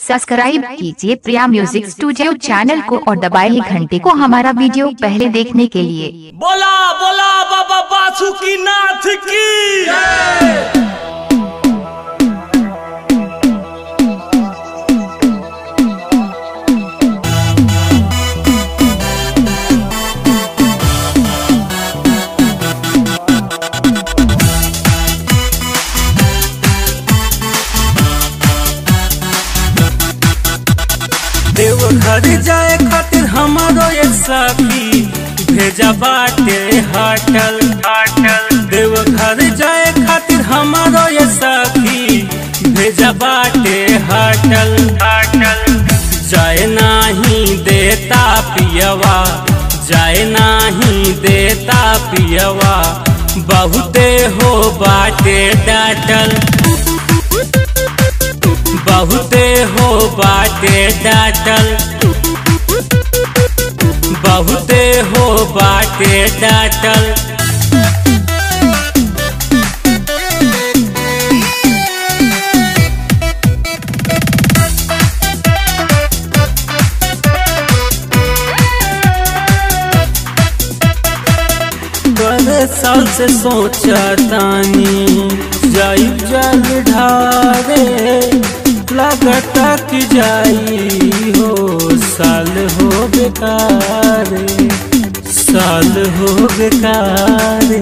subscribe कीजिए Priya music studio channel को और दबाइए घंटे को हमारा वीडियो पहले देखने के लिए बोला बोला बाबा बासुकी नाथ की देव घर जाए खातिर हमारो ये सखी भेजा बाटे हटल हटल देव घर जाए खातिर हमारो ये सखी भेजा बाटे हटल हटल जाए नाही देता पियवा जाए नाही देता पियवा बहुते हो बाटे डाटल बहुते हो बाटे डाटल बहुते हो बाटे डाटल बड़े साल से सोचा तानी जाई जल ढारे लगता कि जाई हो साल हो बेकारे साल हो बेकारे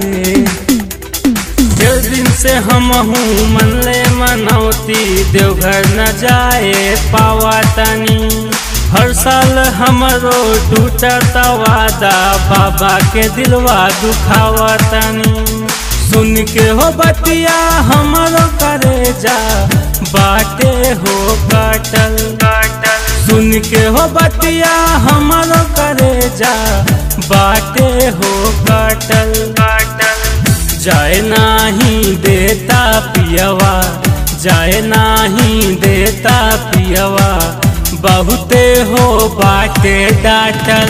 डेढ़ दिन से हम हूँ मन ले मनौती देवघर न जाए पावा तनी हर साल हमरो टूटता वादा बाबा के दिलवा दुखावा तनी सुन के हो बतिया हमरो करे जा बाटे हो काटल काटल सुन के हो बतिया हमरो करे जा बाटे हो काटल काटल जाए नाही देता पियवा जाए नाही देता पियवा बहुते हो बाटे डाटल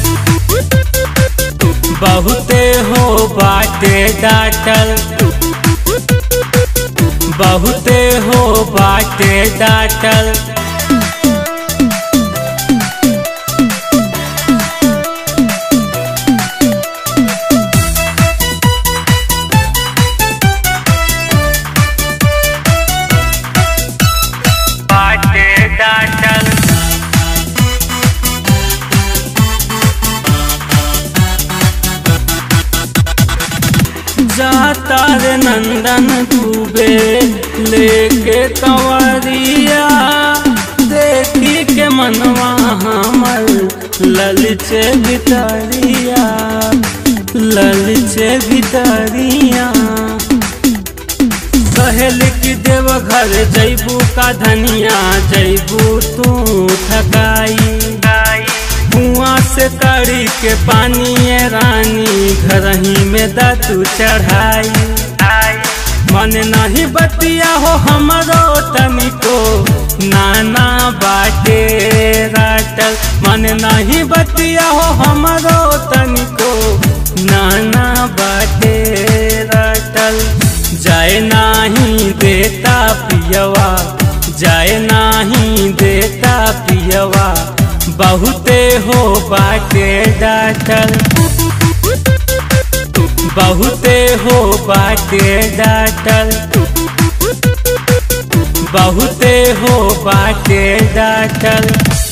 बहुते हो बाटे डाटल बहुते हो बाटे डाटल बाटे डाटल जाता रे नंदन डूबे लेके कंवरिया देखी के मनवा हमर ललचे भितरिया ललचे भितरिया कहल कि देव घर जैबू का धनिया जैबू तू थकाई कुआं से कड़ी के पानी ये रानी घर ही में दतू चढ़ाई मन नहीं बतिया हो हमरो तनिको नाना बाटे राटल मन नहीं बतिया हो हमरो तनिको नाना बाटे राटल जाए नाही देता पियवा जाए नाही देता पियवा बहुते हो बाटे डाटल बहुते हो बाटे डाटल बहुते हो बाटे डाटल